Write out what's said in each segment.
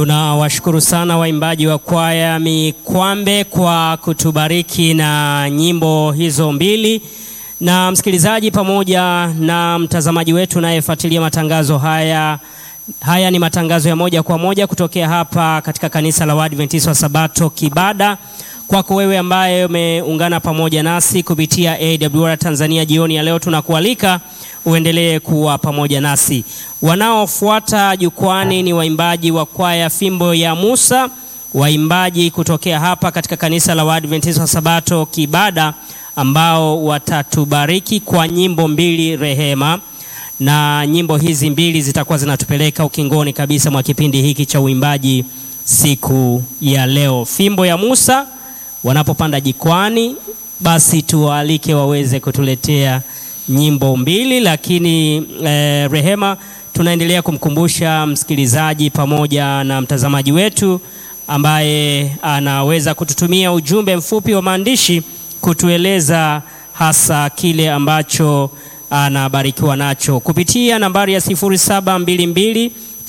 Tunawashukuru sana waimbaji wa kwaya Mikwambe kwa kutubariki na nyimbo hizo mbili, na msikilizaji pamoja na mtazamaji wetu unayefuatilia matangazo haya. Haya ni matangazo ya moja kwa moja kutokea hapa katika kanisa la Waadventista wa Sabato Kibada. Kwako wewe ambaye umeungana pamoja nasi kupitia AWR Tanzania jioni ya leo, tunakualika uendelee kuwa pamoja nasi. Wanaofuata jukwani ni waimbaji wa kwaya Fimbo ya Musa, waimbaji kutokea hapa katika kanisa la Waadventista wa Sabato Kibada, ambao watatubariki kwa nyimbo mbili rehema, na nyimbo hizi mbili zitakuwa zinatupeleka ukingoni kabisa mwa kipindi hiki cha uimbaji siku ya leo. Fimbo ya Musa wanapopanda jikwani, basi tuwaalike waweze kutuletea nyimbo mbili, lakini eh, rehema tunaendelea kumkumbusha msikilizaji pamoja na mtazamaji wetu ambaye anaweza kututumia ujumbe mfupi wa maandishi kutueleza hasa kile ambacho anabarikiwa nacho kupitia nambari ya 0722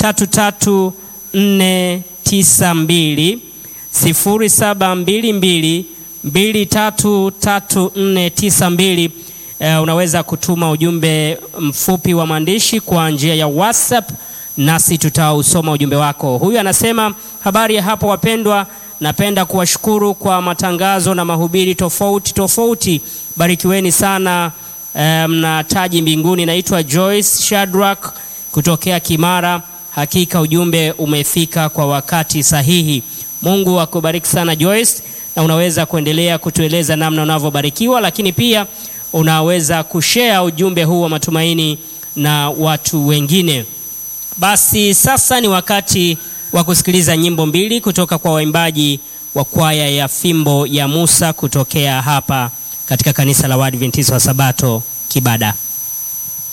33492 0722 233492. Uh, unaweza kutuma ujumbe mfupi wa maandishi kwa njia ya WhatsApp nasi tutausoma ujumbe wako. Huyu anasema habari ya hapo wapendwa, napenda kuwashukuru kwa matangazo na mahubiri tofauti tofauti. Barikiweni sana mna um, taji mbinguni. Naitwa Joyce Shadrack kutokea Kimara. Hakika ujumbe umefika kwa wakati sahihi. Mungu akubariki sana Joyce, na unaweza kuendelea kutueleza namna unavyobarikiwa, lakini pia unaweza kushare ujumbe huu wa matumaini na watu wengine. Basi sasa ni wakati wa kusikiliza nyimbo mbili kutoka kwa waimbaji wa kwaya ya Fimbo ya Musa kutokea hapa katika kanisa la Waadventista wa Sabato Kibada.